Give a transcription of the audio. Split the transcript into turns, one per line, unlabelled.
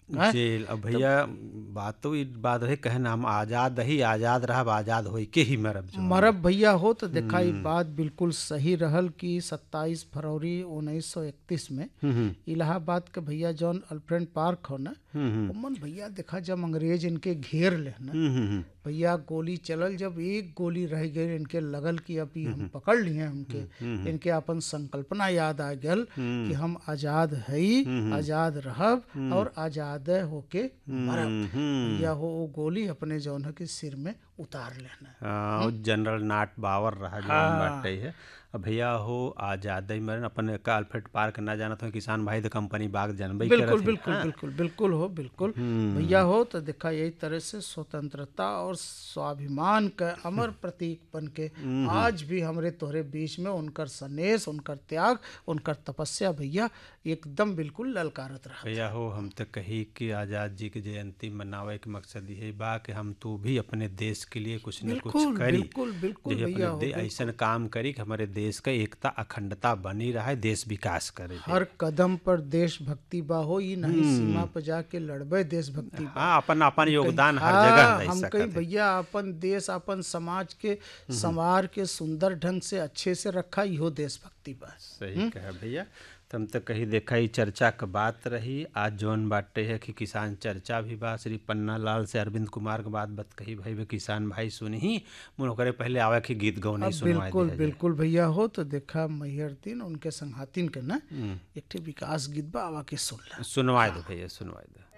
हैं?
जेल अब भैया बात तो ई बात रहे कहे ना हम आजाद रही आजाद रहब आजाद होई के ही मरब जो
मरब भैया हो तो देखा ई बात बिल्कुल सही रहल कि 27 फरवरी 1931 में
हम्म, हम्म,
इलाहाबाद के भैया जॉन अल्फ्रेंड पार्क हो ना
हम्म, हम्म,
उमन भैया देखा जब अंग्रेज इनके घेर ले ना
हम्म, हम्म, हम्म,
भैया गोली चलल जब एक गोली रह गई इनके लगल कि अभी हम पकड़ लिए हमके इनके अपन संकल्पना याद आ गल कि हम आजाद हई आजाद रहब और आजाद होके मरब
हम्म,
भैया हो वो गोली अपने जौन है कि सिर में उतार लेना
हाँ, वो जनरल नाट बावर रहा जो बाटे है अब भैया हो आजादी मरन अपन का अल्फ्रेड पार्क ना जानत हो किसान भाई तो कंपनी बाग जानबे ही
बिल्कुल
करत
बिल्कुल बिल्कुल बिल्कुल हो बिल्कुल भैया हो तो देखा यही तरह से स्वतंत्रता और स्वाभिमान का अमर प्रतीक बन के आज भी हमरे तोहरे बीच में उनकर सनेस उनकर त्याग उनकर तपस्या भैया एकदम बिल्कुल ललकारत रहा
भैया हो हम तो कही कि आजाद जी की जयंती मनावे के मकसद यही बा कि हम तू भी अपने देश के लिए कुछ न कुछ
बिल्कुल
करी
बिल्कुल बिल्कुल
जे
भैया
अपने
हो
दे- ऐसन काम करी कि हमारे देश का एकता अखंडता बनी रहे देश विकास करे
हर कदम पर देशभक्ति बा हो ये नहीं सीमा पर जाके लड़बे देशभक्ति बा
हाँ अपन अपन योगदान हर
हाँ,
जगह दे
हम
सकत
कहीं
है।
भैया अपन देश अपन समाज के संवार के सुंदर ढंग से अच्छे से रखा इहो देशभक्ति बा
सही कहा भैया तुम तो कहीं देखा ही चर्चा का बात रही आज जौन बाटे है कि किसान चर्चा भी बा श्री पन्ना लाल से अरविंद कुमार के बात बत कही भाई वे किसान भाई सुनी ही मुन करे पहले आवे कि गीत गौ नहीं सुनवाए
बिल्कुल
दिया जाए।
बिल्कुल भैया हो तो देखा मैहर दिन उनके संघातिन के ना एक ठे विकास गीत बा आवा के सुन ला
सुनवाए दो भैया सुनवाए दो